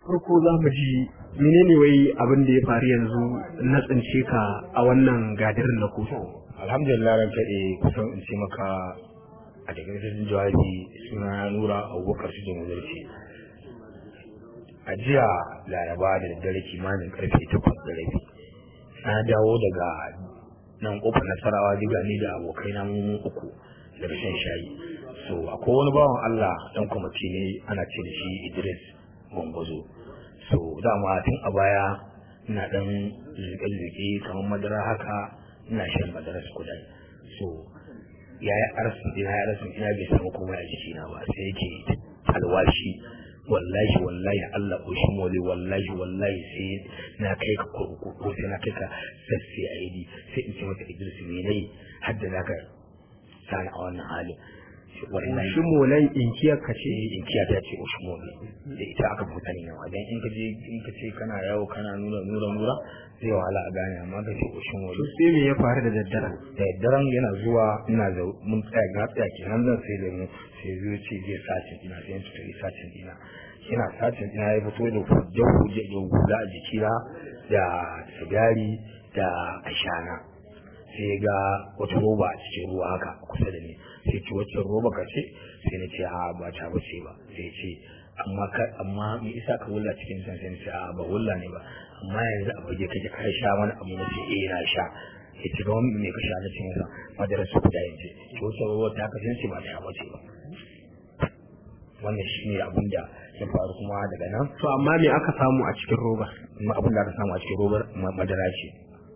farko za mu ji menene wai abin da ya faru yanzu na tsince ka a wannan gadirin na kotu alhamdulillah ran kaɗe kusan in ce maka a takaitar jawabi suna na nura abubakar su jin wuzarci a jiya laraba da daddare kimanin karfe takwas da rabi na dawo daga nan kofar nasarawa diga ni da abokai na mu uku daga shan shayi so akwai wani bawan allah dan kwamiti ne ana ce da shi idris gwangwazo so dama tun a baya ina dan zuke-zuke kamar madara haka ina shan madara su kudai so ya yi arsin ina ya arsin ina bai samu komai a jikina ba sai yake alwashi wallahi wallahi Allah ko shi mole wallahi wallahi sai na kai ka kurkuku ko sai na kai ka sassi a yi sai in ce mata Idris me nayi har da zaka sani a wannan halin wallahi shi molan inkiyar ka ce ce inkiya ta ce Ushmole da ita aka fi sani yawa dan in ka je in ka ce kana yawo kana nura nura nura zai wahala a gane amma ka ce Ushmole to sai me ya faru da daddare da daren yana zuwa ina da mun tsaya ga tsaya kenan zan sai da mu sai zuwa ce zai sacin ina sai ta yi sacin ina ina sacin ina ya fito da hujjar hujjar da hula a jikina da sigari da ashana sai ga wata roba a cikin ruwa haka kusa da ni sai ce wacce roba ka ce sai na ce a ba ta bace ba sai ce amma ka amma me isa ka wulla cikin san sai na ce a ba wulla ne ba amma yanzu a fage kake ka sha mana abu na ce eh na sha ya ci ga wani me ka sha na ce masa madara su guda yace to wacce roba ta kasance ba ta bace ba wannan shine abin da ya faru kuma daga nan to amma me aka samu a cikin roba abin da aka samu a cikin robar madara ce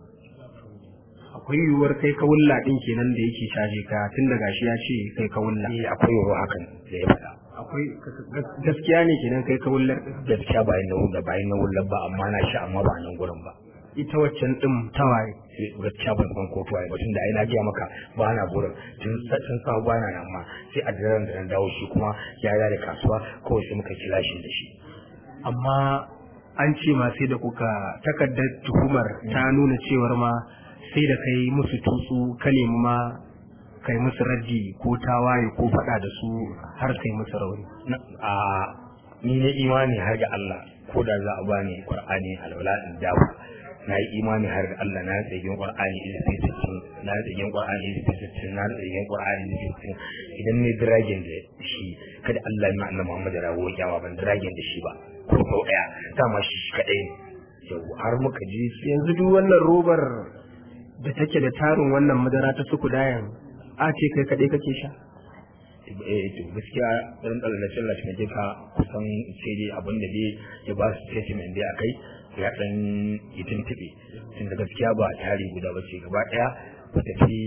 akwai yiwuwar kai ka wulla din kenan da yake caje ka tun da gashi ya ce kai ka wulla eh akwai yoro hakan da ya faɗa akwai gaskiya ne kenan kai ka wullar gaskiya bayan na wulla bayan na wulla ba amma na sha amma ba nan gurin ba ita waccan din tawaye gaskiya ban san ko tuwaye ba tun da ai na gaya maka ba na gurin tun tun sa ba na nan ma sai a daren da na dawo shi kuma ya da kasuwa kawai sai muka kira shi da shi amma an ce ma sai da kuka takardar tuhumar ta nuna cewar ma sai da kai musu tutsu ka nemi ma kai musu raddi ko tawaye ko faɗa da su har kai musu rauni a ni ne imani har ga Allah ko da za a bani Qur'ani alwala in dawo na yi imani har ga Allah na tsagin Qur'ani idan sai sittin na tsagin Qur'ani idan sai sittin na tsagin Qur'ani idan sai sittin idan ne dragon da shi kada Allah ya annabi Muhammad da rawo kyawa ban dragon da shi ba ko sau daya dama shi kadai ne yau har muka ji yanzu duk wannan robar da take da tarin wannan madara ta suku dayan a ce kai kaɗai kake sha eh to gaskiya ɗan ɗalilacin lashe na ka kusan sai dai abin da dai ya ba su statement dai akai ya ɗan yi tuntuɓe tunda gaskiya ba tari guda ba ce gaba ɗaya ba tafi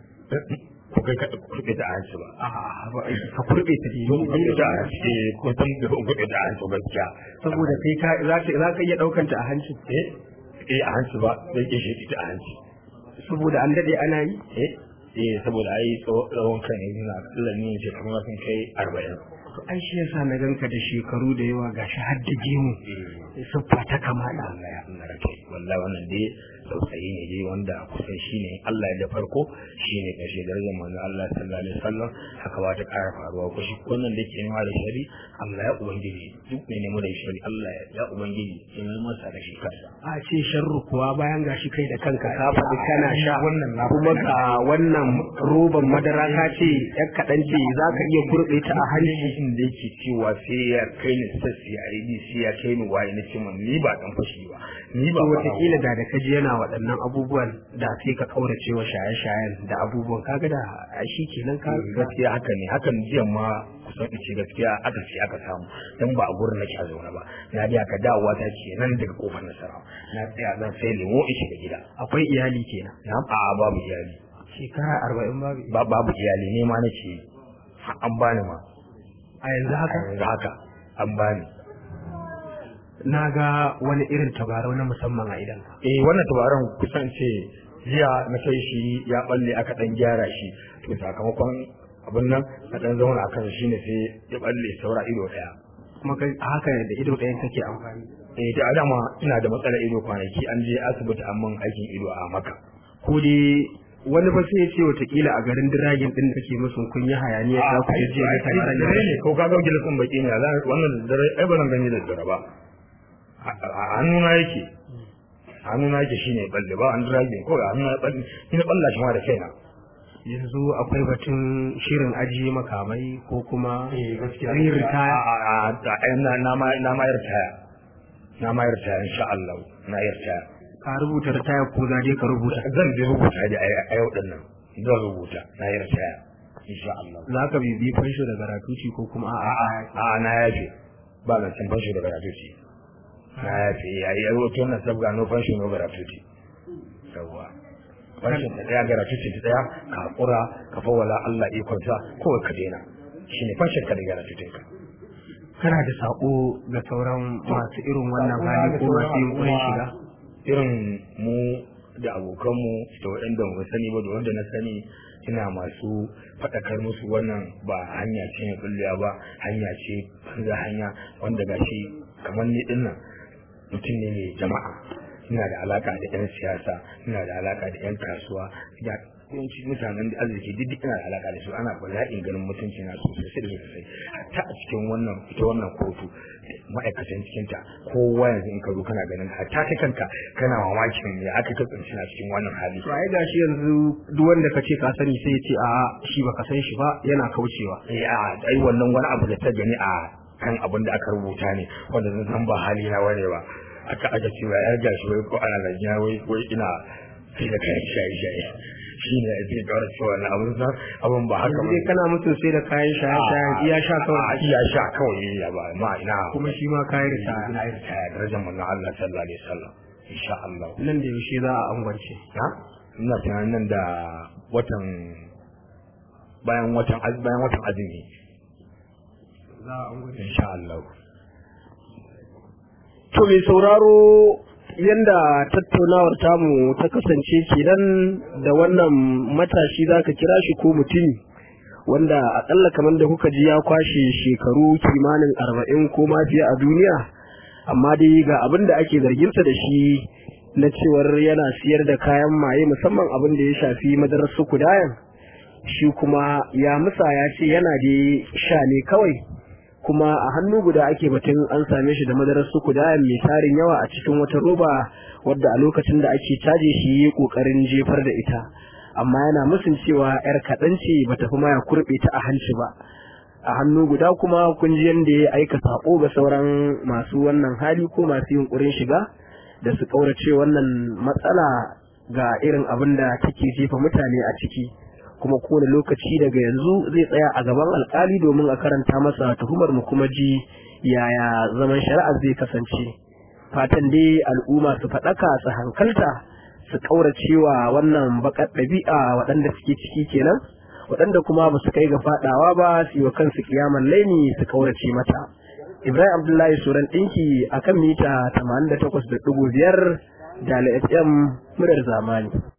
ko kai ka kurɓe ta hanci ba ka kurɓe ta dai don kurɓe ta hanci ko san da kurɓe ta hanci gaskiya saboda kai ka za ka za ka iya ɗaukanta a hanci eh eh a hanci ba zai ke shi ta a hanci saboda an daɗe ana yi eh eh saboda ai tsawon kan yanzu na akalla ne ce kuma sun kai arba'in to ai shi yasa na ganka da shekaru da yawa gashi har da gemu siffa ta kamala Allah ya Allah rake wallahi wannan dai tausayi ne dai wanda kusan shine Allah ya da farko shine kashe darajar manzo Allah sallallahu alaihi wasallam haka ba ta ƙara faruwa ko shi wannan da ke nema da shari Allah ya ubangiji duk ne nemo da shari Allah ya ubangiji ya yi masa da shi kansa a ce sharru kuwa bayan gashi kai da kanka ka faɗi kana sha wannan na kuma ga wannan roban madara ka ce yan kaɗan ce za ka iya kurɓe ta a hanci hadisin da yake cewa sai ya kai ni sassi a yi sai ya kai ni waye na ce ni ba dan fashi ba ni ba to wataƙila da da kaji yana waɗannan abubuwan da sai ka kaurace wa shaye-shayen da abubuwan kaga da a shi kenan ka gaskiya haka ne hakan jiya ma kusan in ce gaskiya aka ce aka samu dan ba a gurin nake a zaune ba na da aka dawowa ta ce nan daga kofar nasara na tsaya zan sai lemo in shiga gida akwai iyali kenan na a babu iyali shekara arba'in babu ba babu iyali ne ma nake yi. Ha- an bani ma a yanzu haka yanzu haka an bani na ga wani irin tabarau na musamman a idan eh wannan tabaran kusan ce jiya na kai shi ya balle aka dan gyara shi to sakamakon abin nan na dan zauna akan shi ne sai ya balle saura ido daya kuma kai a haka da ido ɗayan kake amfani eh da adama ina da matsalar ido kwanaki an je asibiti an mun aikin ido a maka ko dai wani ba sai ya ce watakila a garin diragin din da kake musu kun yi hayaniya ta ku je da ai tabaran dare ne ko ka ga gilasin baki ne za wannan da dare ai ba zan gani da dare ba a hannuna yake hannuna yake shine balle ba an dragin ko a hannuna balle ina balla shi ma da kaina yanzu akwai batun shirin ajiye makamai ko kuma eh gaskiya yin ritaya na na ma na ma ritaya na ma ritaya insha Allah na ritaya ka rubuta ritaya ko za dai ka rubuta zan je rubuta da a yau din nan zan rubuta na ritaya insha Allah za ka bibi fansho da garatuci ko kuma a a a na yafe ba na cin fansho da garatuci na yafe yayi yaro to na sabga no fansho no garatuci yawa fansho da daya garatuci ta daya ka hakura ka fawala Allah ikonsa kawai ka daina shine fansho ka da garatucin ka kana da sako ga sauran masu irin wannan hali ko masu yin kurin shiga irin mu da abokanmu da waɗanda mu sani ba da wanda na sani ina masu faɗakar musu wannan ba hanya ce mai bullewa ba hanya ce banza hanya wanda gashi kamar ni dinnan mutum ne mai jama'a ina da alaka da yan siyasa ina da alaka da yan kasuwa da yawanci mutanen da arziki duk duk ina da alaka da su ana bala'in ganin mutunci na sosai da sosai hatta a cikin wannan ita wannan kotu ma'aikatan cikinta kowa yanzu in ka zo kana ganin hatta kai kanka kana mamakin me aka ka tsinci na cikin wannan hali to ai gashi yanzu duk wanda ka ce ka sani sai ya ce a shi baka san shi ba yana kaucewa eh a ai wannan wani abu da ta gani a kan abin da aka rubuta ne wanda zan san ba hali na wane ba aka aka ce ya gashi wai ko ana zargina wai wai ina sai da kayan shaye shaye shi ne zai kawar cewa na abin san abin ba haka yanzu ba dai kana mutum sai da kayan shaye shaye iya sha a kawai iya sha kawai ya ba ma ina kuma shi ma kayan ritaya ina yin ta darajar manzon Allah sallallahu alaihi wasallam insha Allah nan da yaushe za a angwance na ina tunanin nan da watan bayan watan az- bayan watan azumi za a angwance insha Allah To mai sauraro yanda tattaunawar tamu ta kasance kenan da wannan matashi za ka kira shi ko mutum wanda akalla kamar da kuka ji ya kwashe shekaru kimanin arba'in ko ma fiye a duniya amma dai ga abin da ake zarginsa da shi na cewar yana siyar da kayan maye musamman abin da ya shafi madarar sukudayan shi kuma ya musa ya ce yana da sha ne kawai kuma a hannu guda ake batun an same shi da madarar sukudayan mai tarin yawa a cikin wata roba wadda a lokacin da ake caje shi yi kokarin jefar da ita amma yana musun cewa yar kaɗan ce ba ta fi maya kurɓe ta a hanci ba a hannu guda kuma kun ji yadda ya aika saƙo ga sauran masu wannan hali ko masu yunƙurin shiga da su ƙaurace wannan matsala ga irin abin da take jefa mutane a ciki kuma kowane lokaci daga yanzu zai tsaya a gaban alkali domin a karanta masa tuhumar mu kuma ji yaya zaman shari'ar zai kasance fatan dai al'umma su faɗaka su hankalta su ƙauracewa wannan baƙar ɗabi'a waɗanda suke ciki kenan waɗanda kuma ba su kai ga faɗawa ba su yi wa kansu kiyaman laini su ƙaurace mata ibrahim abdullahi suran ɗinki akan mita 88.5 da fm murar zamani